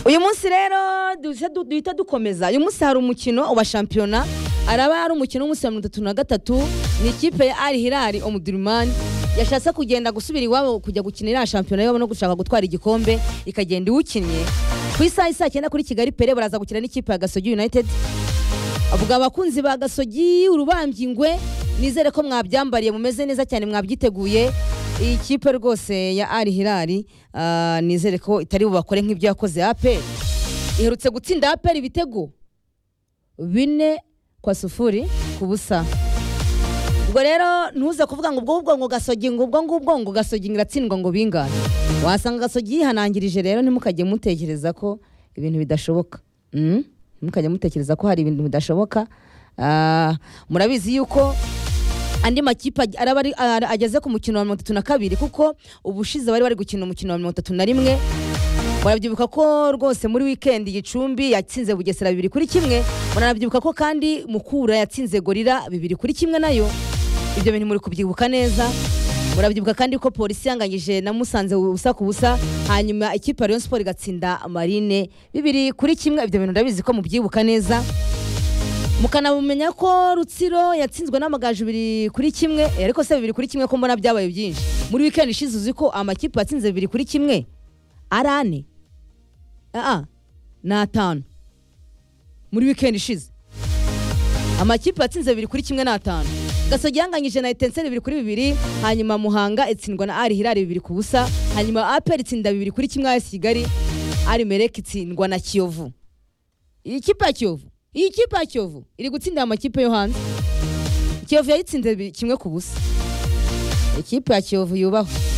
uyu munsi rero duhita du- duhita dukomeza uyu munsi hari umukino wa shampiyona araba hari umukino w'umunsi wa mirongo itatu na gatatu ni ikipe ya ari hirari omudirimani yashatse kugenda gusubira iwabo kujya gukina iriya shampiyona yabo no gushaka gutwara igikombe ikagenda iwukinnye ku isaha isa cyenda kuri kigali pere baraza gukina n'ikipe ya gasogi united avuga abakunzi ba gasogi urubambyi ingwe nizere ko mwabyambariye mumeze neza cyane mwabyiteguye iyi kipe rwose ya ari hirari ah, nizere ko itari bubakore nk'ibyo yakoze aperi iherutse gutsinda aperi ibitego bine kwa sufuri ku busa ubwo rero ntuze kuvuga ngo ubwo ubwo ngo gasogi ngo ubwo ngubwo ngo gasogi ngo iratsindwa ngo bingane wasanga gasogi yihanangirije rero ntimukajye mutekereza ko ibintu bidashoboka Mm? ntimukajye mutekereza ko hari ibintu bidashoboka Ah, murabizi yuko andi makipe ag- araba ari- ara- ageze ku mukino wa mirongo itatu na kabiri kuko ubushize bari bari gukina umukino wa mirongo itatu na rimwe murabyibuka ko rwose muri wikendi gicumbi yatsinze bugesera bibiri kuri kimwe muranabyibuka ko kandi mukura yatsinze gorira bibiri kuri kimwe nayo ibyo bintu muri kubyibuka neza murabyibuka kandi ko polisi yanganyije na musanze ubusa ku busa hanyuma ikipe ya rayon sport igatsinda marine bibiri kuri kimwe ibyo bintu ndabizi ko mubyibuka neza mukanabumenya ko rutsiro yatsinzwe n'amagaju bibiri kuri kimwe eh, ariko se bibiri kuri kimwe ko mbona byabaye byinshi muri wikendi ishize uzi ko amakipe yatsinze bibiri kuri kimwe ari ane aa ni atanu muri wikendi ishize amakipe yatsinze bibiri kuri kimwe n'atanu gasogi yanganyije na etenseri bibiri kuri bibiri hanyuma muhanga itsindwa na ari hirari bibiri ku busa hanyuma aperi itsinda bibiri kuri kimwe as kigali ari mereke itsindwa na kiyovu iyi kipe ya kiyovu iyi kipe ya kiyovu iri gutsindira amakipe yo hanze kiyovu yayitsinze bi- kimwe ku busa ikipe ya kiyovu yubahwe